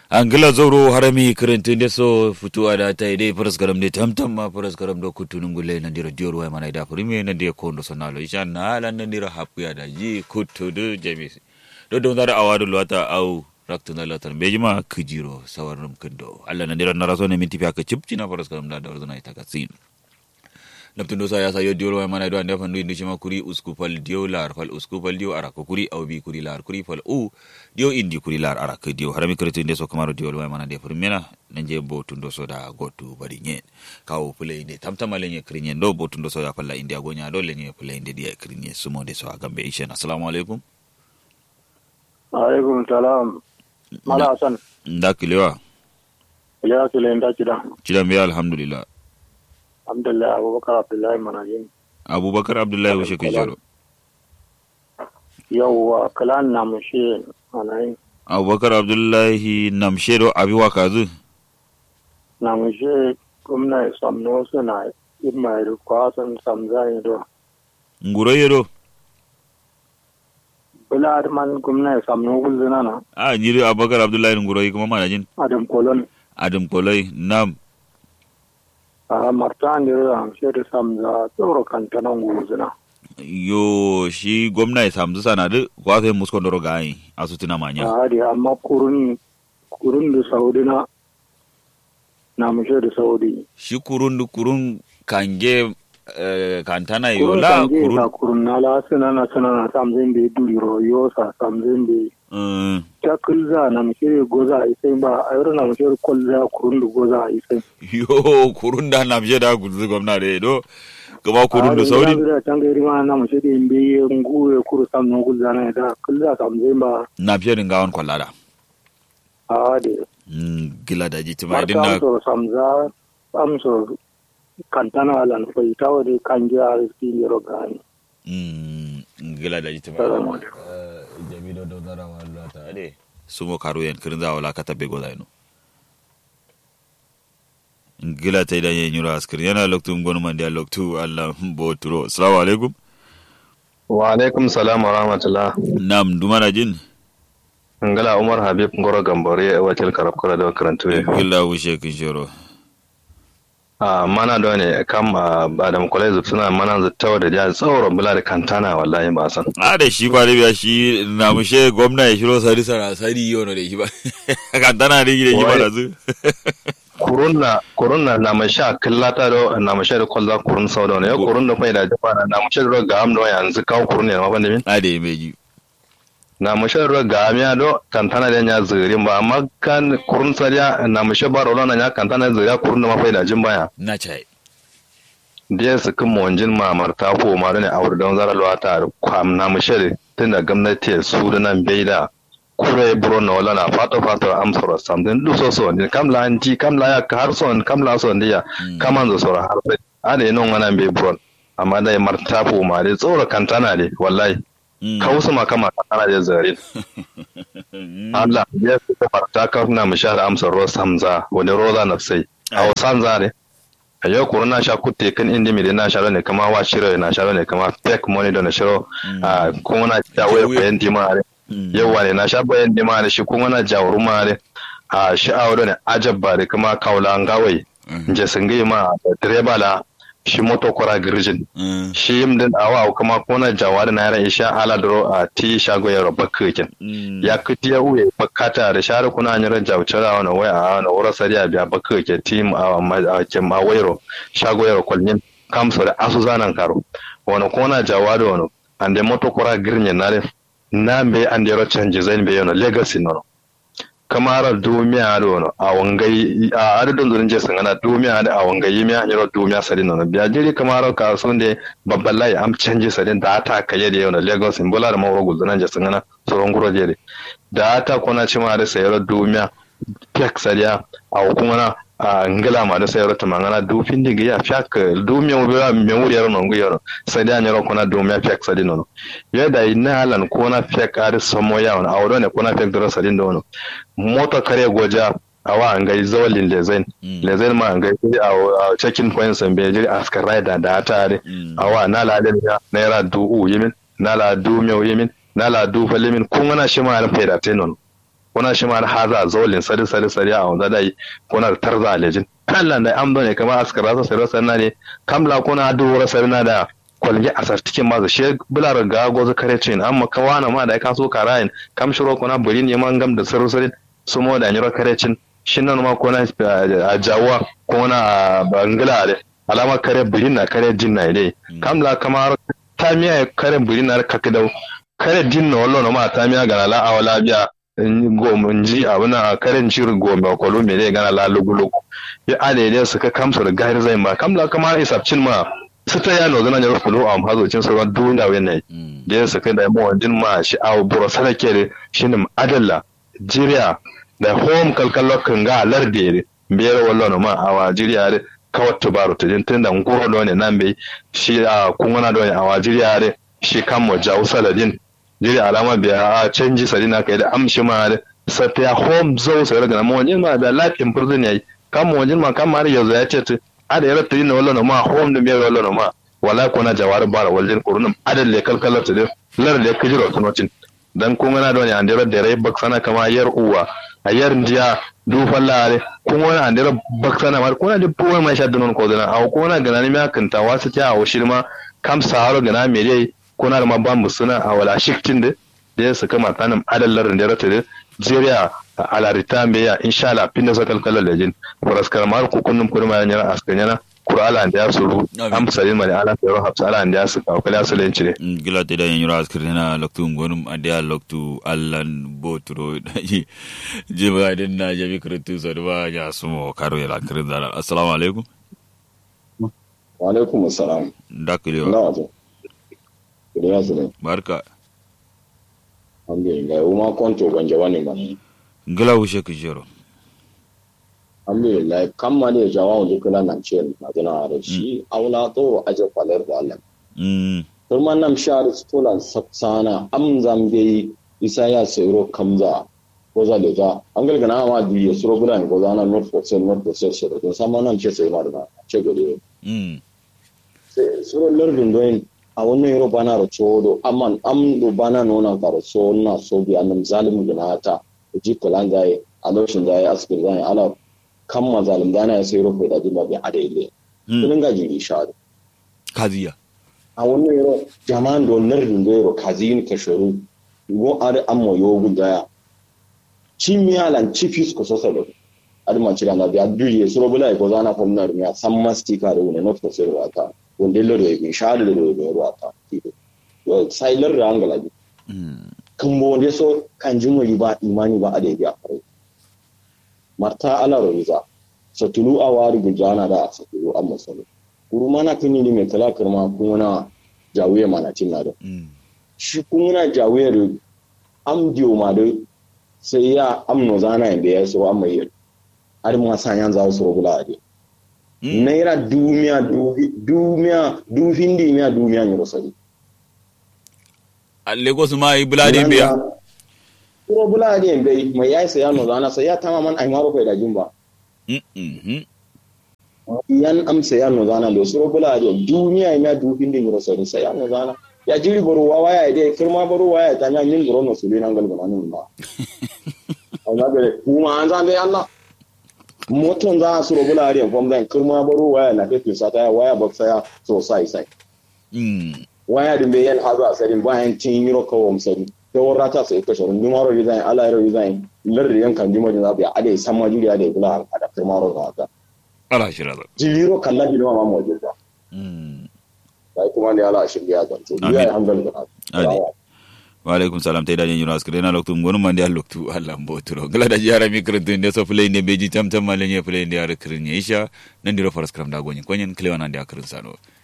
angila zoro harami kirintin de so futuwa da ta ide faras garam de tamtam ma faras garam do kutunun gulle nan dira diyor wa mana da furime nan de kondo sonalo isha na lan nan dira hapuya da ji kutu do jamis do don da awadu lwata au raktu na latar bejima kujiro sawarnum kindo alla nan dira naraso ne minti fiaka chipchi na faras garam da da ordona ita katsin naptundo sa ya sa yo diyor wa mana do ande fandu indi chima kuri usku fal diyo lar fal usku fal diyo ara ko kuri au bi kuri lar kuri fal u diyo indi kuri lar ara ko diyo harami kretu inde so kamaro diyo wa mana de firmena nanje bo tundo so da gotu bari nyen kawo pule inde tamtama lenye krinyen do bo tundo so ya falla inde agonya do lenye pule inde dia krinye sumo de so agambe ishen assalamu alaikum alaikum salam mala hasan ndakilewa ya kile nda kida cida mbiya alhamdulillah alhamdulillah abubakar abdullahi manajin abubakar abdullahi wushe kejoro yawwa kalan na mushe anayi abubakar abdullahi namshedo abi wakazu na mushe gwamna samno suna imma da kwasan samza do nguro yedo bula man gwamna samno gulzina na a nyiri abubakar abdullahi nguro yi kuma manajin adam kolon adam kolai nam a martan da amshe da samza tsoro kantanan gulzina yo shi gwamna ya samsu sanadu kwaso yin muskon doro gayi a su tuna manya a hadi amma kurun kurun da saudi na na mushe da saudi shi kurun du kurun kange eh, kantana yo kurun la kan je kurun ka kurun na la sinana sinana samzin da duliro yo sa samzin da eh, ta kulza na mushe goza a isai ba a yau na mushe kulza kurun da goza a isai yo kurun da namshe da guzu gwamna da do gaba kurun da sauri da can gairi ma na mushe da imbe nguwe kuru samno kulza na da kulza samzin ba namshe din gawon kwallada a hadi Mm, gila da ji tima idin marta na amso samza amso kantana lan fai tawa da kan ji a riski lero gani Mm, gila da ji tima Salamu Eh, jami do do dara wala ta ade sumo karu yen kirin za wala kata be goda ino gila ta idan yen yura askir yana loktu ngonu mandi a loktu allah bo turo assalamu alaikum wa alaikum salam wa rahmatullah nam dumana jin ngala umar habib ngoro gambore e watil karab kora do karantu gila wushe kin shoro a mana do ne kam a adam college suna mana zattawa da ja tsawon bula da kantana wallahi ba san a da shi ba da biya shi na mushe gwamna ya shiro sari sara sari yono da shi ba kan tana da gida shi ba da zu kurunna kurunna na masha killata do na masha da kwalla kurun sau da ne yo kurun da kai da jaba na masha da ga am do yanzu kawo kurun ne ma bande min a da ya meji na masha da ga am ya do kantana da nya zirin ba amma kan kurun sariya na masha ba ro na nya kantana ziriya kurun da ma faida jin baya na chai da su kan mawanjin mamar ta ko ma ne a wurin zara luwata kwam na mushere tun da gwamnati su da nan bai da kure buro na wala na fato fato amsoro samdin du so so ne kam la anti kam la ya har son kam la son dia kaman zo sora har sai ade non wana bai buro amma dai marta ko ma dai tsoro kantana ne wallahi kausu ma kama kantana da zarin Allah ya fi marta ka na mushahar amsoro samza wani roza na sai a wasan zare a yau kuro na sha kutte kan indi mi na sharo ne kama wa shiro na sharo ne kama fake money don shiro a kuma na jawo ya bayan dimare yawa ne na sha bayan dimare shi kuma na jawo rumare a shi a wadda ne ajabba da kuma kaula an gawai je sun gai ma da direba la shi moto kora girjin shi yim din awa kuma kuna jawa da naira isha ala duro a ti shago ya roba kekin ya kuti ya uye bakata da share kuna nyira jawchara wana waya a wana wura sariya biya bakka ke team a kem a wairo shago ya kwalnin kamso da asu zanan karo wani kona jawa da wani ande moto kora girnye nare na be ande ro change zain be yono legacy no kamara dumiya da wani a wangai a adadin zurin je sun gana dumiya da a wangai mi hanyar dumiya sadin no biya jiri kamara ka sun da babban layi am canje sadin da ata kaye da yono lagos in bula da mawro guzunan je sun gana tsoron guro jere da ata kona ci ma da sayar dumiya pek sadiya a hukumana a ngila ma da sayar ta mangana dufin diga ya fiak dumiya mu biya me wuri yaro no nguyaro sadiya nyaro kona dumiya pek sadin no yada ina halan kona pek ar samo ya wani awdo ne kona pek dora sadin da wani mota kare goja awa an gai zawalin lezain lezain ma an gai a checking point san be jiri askar rider da tare awa na la den ya naira du u yimin na la du me yimin na la du falimin kun wana shi ma an faida tenon kuna shi ma haza zolin sari sari sari a wanda dai kuna tarza lejin Allah da am ne kamar askara sa sari sanna ne kamla kuna duwar sari na da kwalge a sartikin ma she bular ga gozo kare cin amma kawana ma da ka so karayin kam shiro kuna burin ne man gam da sari sari su mo da nyiro kare cin shin nan ma kuna a jawa kuna a bangala da alama kare burin na kare jin na dai kamla kamar ta miya kare burin na kakidau kare jin na wallo na ma ta miya ga la awala biya gom ji abuna karen shirin gome kwalo me dai gana la lugulugu ya ale dai suka kamsa da gahir zai ma kamla kamar isabcin ma su ta yano zana jar fulo a hazocin sauran duniya wannan da ya suka da mu wanjin ma shi a buro sarake da shi ne adalla jiriya da home kalkalo kan ga larde biyar wallo ma a wa jiriya da kawat tubaru ta jin tun da ngoro da wani nan bai shi a kungana da wani a wa jiriya da shi kan mu jawo saladin jiri alama biya a canji sari na kai da amshi ma da safiya home zo sai daga mu wani ma da lafin prison yayi kan mu wani ma kan ma yanzu ya ce ada yara tiri na wallo ma home da biyar wallo ma wala ko na jawar bara waljin kurunum adal le kalkalar ta lar da kijiro tunocin dan kun gana da wani andira da rai baksana kama yar uwa a yar ndiya du fallare kun wani andira baksana mar kuna da buwa mai shaddu non ko dana a ko na gana ne ma kanta wasu ta a shirma kam saharo gana me dai kuna da mabban suna a wala shiktin da da ya saka matanin adallar da rata da jeriya a larita mai ya insha Allah fin da sakal kallar da jin furaskar mar ku kunnum kurma yana askanyana kurala da ya suru am salin mali ala fero hafsa ala da ya su ka kala su len cire gila te da yin yura askir na loktu ngonum adia loktu allan botro daji jiba din na jabi kritu so da ya sumo karo ya lakrin da assalamu alaikum wa alaikum assalam dakile na Kiriya su ne. barka Alhamdulillah, uma kwanto ganje wani ba. gila wushe ku jero Alhamdulillah, kan ma ne jawa wani kula nan ce na tuna da shi aula to aje kwalar da Allah. mm Turman nam shar stolan saksana am zambe isa ya sayro kamza ko za da za an galgana ma di ya suro bulan ko za na not for sale not for sale shi da sama nam ce sai ma da ce gode. mm Sai suro lardun doyin a wannan yaro bana da codo amman am do bana nona karo so na so bi annam zalimu gina ta ji kulan zai a lokacin zai askir zai ala kan ma zalim dana ya sai rufe da jima bi adaile mm kunin ga jiri shadu kaziya a wannan yaro jama'an do lardun do yaro kazin ka sharu go are amma yogu daya chimialan chifis ko sosa do adma cira na biya duye suro bula ko zana ko na rumiya san mastika da wani not ko sai wata wanda lero ya bin shahada da lero ya ruwata yo sai lar da angala bi mm kan bo wanda so kan jin wani ba imani ba a da ya fare marta ala roza satulu a wari gujana da satulu amma salo kuru mana kini ni mai kala kirma kun wana jawiye mana tin na da mm shi kun wana jawiye da am diyo ma da sai ya amno zana inda ya so amma yi har ma san yan za su rubula a dai mm naira dumiya dubi- dumiya dufin dimiya dumiya ne rosari a lagos ma yi buladi biya Kuro bula ne bai mai yayi saya no zana sai ya tama man ai maro kai da jumba mm mm yan am saya no zana lo suro bula ne dumiya ne dufin din rosari sai ya no zana ya jiri baro wa waya dai kirma baro waya ta nya min baro no sulu nan galgana nan ma amma gare kuma an zan dai Allah moton za a suro bula ne fam zan kirma baro waya na kai sa ta waya baksa ya so sai sai mm waya din bai yan hazo a sarin bayan tin yiro kawo musari ta warra ta sai kashe run dumaro design ala yaro design lar yan kan dimo din zabi ade san ma juriya da bula a da kai maro da haka ala shira da jiro kalla bi ma mo jira mm sai kuma ne ala shirya da to Amin. ya alhamdulillah Ade. wa alaikum salam tay dañen yuna askre na loktu ngonu mande al loktu alla mboturo gala da jara mi kretu nde so play nde beji tam tam male nye play nde ar krin isha nandiro faras kram da gonyen konyen klewana nde akrin sano